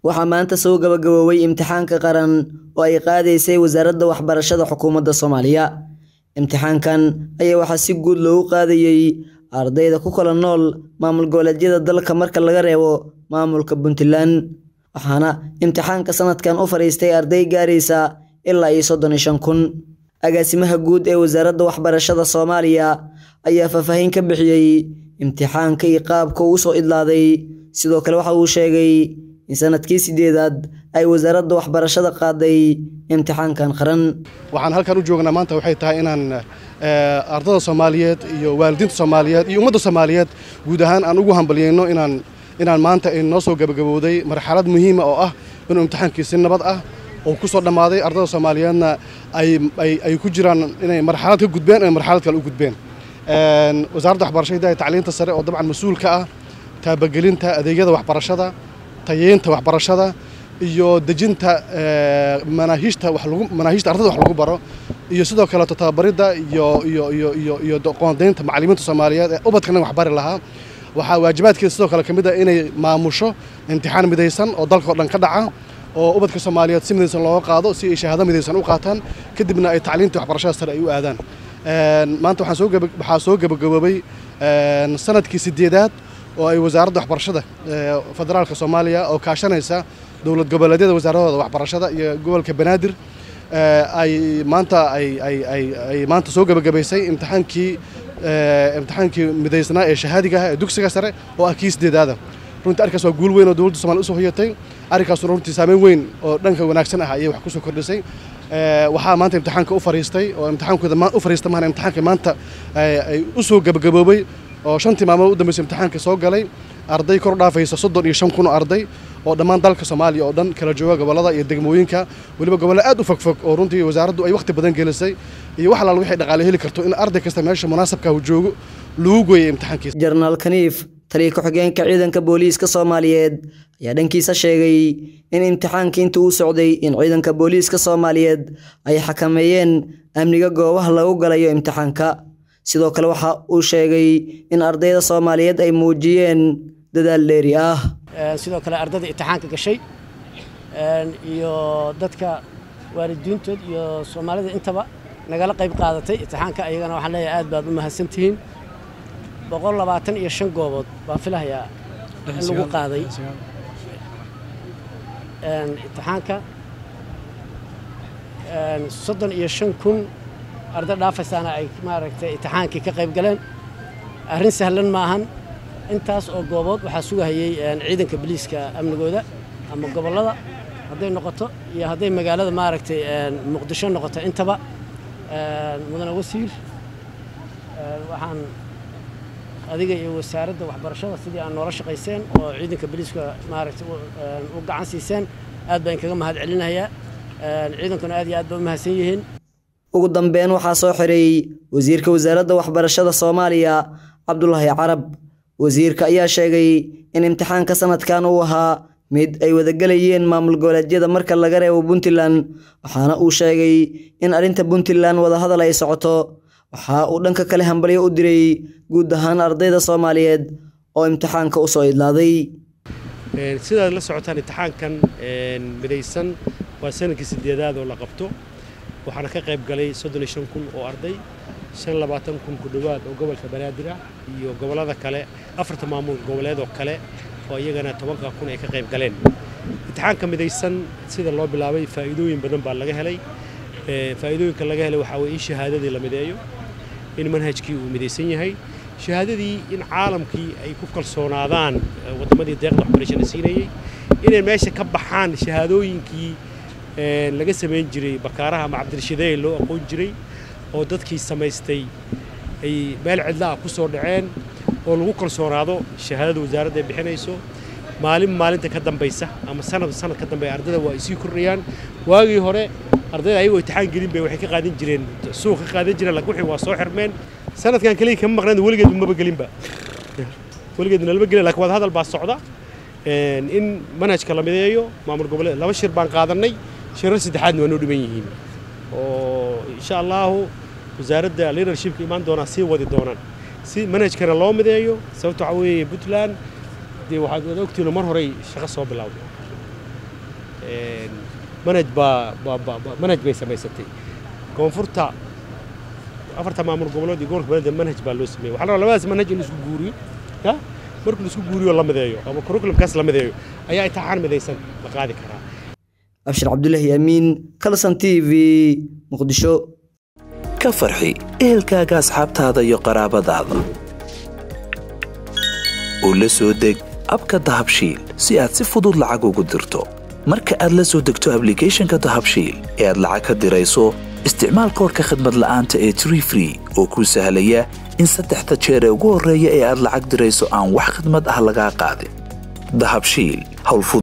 waxaa maanta soo gabagaboobay imtixaanka qaran oo ay qaadaysay wasaaradda waxbarashada xukuumadda soomaaliya imtixaankan ayaa waxaa si guud loogu qaadayey ardayda ku kala nool maamul goboleedyada dalka marka laga reebo maamulka puntland waxaana imtixaanka sanadkan u fadhiistay arday gaaraysa ilaa iyo soddon iyo shan kun agaasimaha guud ee wasaaradda waxbarashada soomaaliya ayaa faahfaahin ka bixiyey imtixaanka iyo qaabka uu soo idlaaday sidoo kale waxa uu sheegay in sanadkii sideedaad ay wasaaradda waxbarashada qaaday imtixaankan qaran waxaan halkan u joognaa maanta waxay tahay inaan ardada soomaaliyeed iyo waalidiinta soomaaliyeed iyo ummadda soomaaliyeed guud ahaan aan ugu hambalyayno inaan inaan maanta noo soo gabagabowday marxalad muhiima oo ah inuu imtixaankii si nabad ah oo ku soo dhammaaday ardada soomaaliyeedna ay ku jiraan inay marxalad ka gudbeen inay marxalad kale u gudbeen wasaaradda waxbarashada iyo tacliinta sare oo dabcan mas-uul ka ah taabagelinta adeegyada waxbarashada tayeynta waxbarashada iyo dejinta manaahiijta wax lagu manaahiijta ardada wax lagu baro iyo sidoo kaleeto tababaridda iyo iyo iyo iyo iyo qoondaynta macallimiinta soomaaliyeed ee ubadkana wax bari lahaa waxaa waajibaadkeeda sidoo kale ka mid ah inay maamusho imtixaan midaysan oo dalkao dhan ka dhaca oo ubadka soomaaliyeed si midaysan looga qaado si ay shahaado midaysan u qaataan kadibna ay tacliinta waxbarashada sare ay u aadaan maanta waxaan soo waxaa soo gabagaboobay sanadkii sideedaad oo ay wasaaradda waxbarashada federaalka soomaaliya oo kaashanaysa dowlad goboleedyada wasaaradooda waxbarashada iyo gobolka banaadir ay maanta ay ay ay ay maanta soo gabagabaysay imtixaankii imtixaankii midaysnaa ee shahaadiga ah ee dugsiga sare oo ah kii sideedaada runtii arkaas waa guul weyn oo dowladda somalia usoo hoyatay arrinkaasuna runtii saameyn weyn oo dhanka wanaagsan ah ayay wax kusoo kordhisay waxaa maanta imtixaanka u fariistay oo imtixaankooda u fariista mahana imtixaanka maanta ay u soo gabagaboobay oo shantii maalmood u dambeysay imtixaanka soo galay arday kor u dhaafaysa soddon iyo shan kun oo arday oo dhammaan dalka soomaaliya oo dhan kala jooga gobollada iyo degmooyinka weliba gobollo aad u fogfog oo runtii wasaaraddu ay wakhti badan gelisay iyo wax alaal waxay dhaqaale heli karto in arday kasta meesha munaasabka uu joogo lagu gooyay imtixaankiisa jenaraal kaniif taliya ku-xigeenka ciidanka booliiska soomaaliyeed ayaa dhankiisa sheegay in imtixaanka inta uu socday in ciidanka booliiska soomaaliyeed ay xakameeyeen amniga goobaha lagu galayo imtixaanka sidoo kale waxa uu sheegay in ardayda soomaaliyeed ay muujiyeen dadaal dheeri ah sidoo kale ardayda imtixaanka gashay iyo dadka waalidiintood iyo soomaalida intaba nagala qayb qaadatay imtixaanka ayagana waxaan leeyahay aad baad u mahadsantihiin boqol labaatan iyo shan goobood baan filahayaa in lagu qaaday imtixaanka soddon iyo shan kun arday dhaafaysaana ay maaragtay imtixaankii ka qayb galeen arrin sahlan maahan intaas oo goobood waxaa sugahayey ciidanka biliiska amnigooda ama gobollada hadday noqoto iyo hadday magaalada maaragtay muqdisho noqoto intaba mudane wasiir waxaan adiga iyo wasaaradda waxbarashada sidii aan noola shaqayseen oo ciidanka biliiska maaragtay u gacan siiseen aad baan kaga mahad celinayaa ciidankuna aad iyo aad ba u mahadsan yihiin ugu dambeyn waxaa soo xiray wasiirka wasaaradda waxbarashada soomaaliya cabdulaahi carab wasiirka ayaa sheegay in imtixaanka sanadkan uu ahaa mid ay wadagelayeen maamul goboleedyada marka laga reebo puntland waxaana uu sheegay in arrinta puntland wadahadal ay socoto waxa uu dhanka kale hambalyo u diray guud ahaan ardayda soomaaliyeed oo imtixaanka u soo idlaaday sidaad la socotaan imtixaankan midaysan waa sanadkii sideedaad oo la qabto waxaana ka qayb galay soddon iyo shan kun oo arday shan labaatan kun ku dhowaad oo gobolka banaadir ah iyo gobollada kale afarta maamul goboleed oo kale oo iyagana tobanka kun ay ka qayb galeen imtixaanka midaysan sida loo bilaabay faa'iidooyin badan baa laga helay faa'iidooyinka laga helay waxaa weye in shahaadadii la mideeyo in manhajkii uu midaysan yahay shahaadadii in caalamkii ay ku kalsoonaadaan waddamadii deeqda waxbarashada siinayey inay meesha ka baxaan shahaadooyinkii laga samayn jiray bakaaraha ama cabdirashideey loo aqoon jiray oo dadkii samaystay ay meel cidlaah ku soo dhaceen oo lagu kalsoonaado shahaadada wasaaradda ay bixinayso maalin maalinta ka dambaysa ama sanad sanad ka dambeeya ardayda waa ay sii kordhayaan waagii hore ardayda ayagoo imtixaan gelin bay waxay ka qaadan jireen suuq ka qaadan jireen laakiin wixii waa soo xirmeen sanadkan kaliya kama maqnaan weligeed maba gelinba weligeed nalama gelin laakiin wada hadal baa socda in manhajka la mideeyo maamul goboleed laba shir baan qaadanay shirar saddexaadna waa noo dhiban yihiin oo insha allahu wasaaradda leadershipka imaan doonaa sii wadi doonaan si manhajkana loo mideeyo sababta waxaa weeye puntland dee waxaad ogtihiin mar horey shaqo soo bilowday manhaj baa manhaj bay samaysatay koonfurta afarta maamul goboleed iyo gobolka beledda manhaj baa loo sameeyey waxaa la rabaa labadaas manhaj in la isku guuriyo ya markii la isku guuriyo la mideeyo ama curriculumkaas la mideeyo ayaa imtixaan midaysan la qaadi karaa abshir cabdulaahi amiin kalson t v muqdisho ka farxi ehelkaaga asxaabtaada iyo qaraabadaada oo la soo deg abka dahabshiil si aad si fudud lacag ugu dirto marka aad la soo degto ablicathonka dahabshiil ee aad lacag ka dirayso isticmaal koorka khadmad la'aanta ee tree free oo kuu sahlaya in saddexda jeer ee ugu horreeya ee aad lacag dirayso aan wax khadmad ah lagaa qaadin dahabshiil howlfud